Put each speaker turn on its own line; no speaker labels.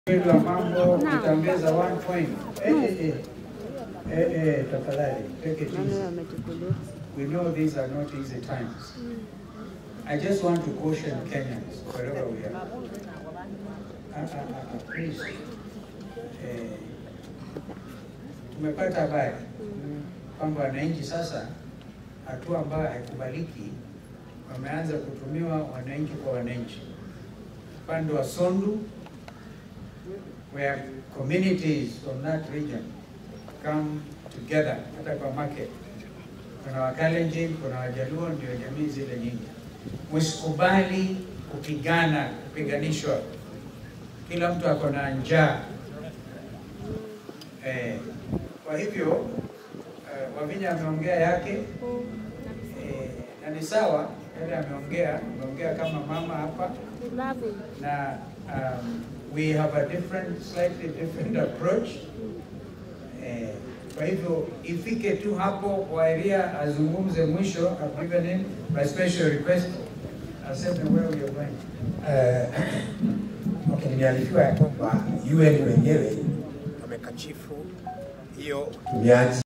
la mambo utaongeza one point. Eh, eh, eh. Eh, eh, tafadhali take it
Nani
easy.
amechukuliwa?
We know these are not easy times. I just want to caution Kenyans wherever we are. Ah, ah, ah, ah, please. Eh, tumepata habari kwamba wananchi sasa, hatua ambayo haikubaliki, wameanza kutumiwa wananchi kwa wananchi, upande wa Sondu where communities from that region come together, hata kwa market kuna Wakalenjin, kuna Wajaluo, ndio jamii zile nyingi. Msikubali kupigana, kupiganishwa. Kila mtu ako na njaa eh. Kwa hivyo eh, Wavinya ameongea yake eh, na ni sawa yale ameongea, ameongea kama mama hapa na um, we have a different, slightly different approach eh, kwa hivyo ifike tu hapo Wairia azungumze mwisho, I've given him by special request, aseme where we are going.
Eh, okay, nimearifiwa ya kwamba UN wenyewe wamekachifu hiyo utumiaji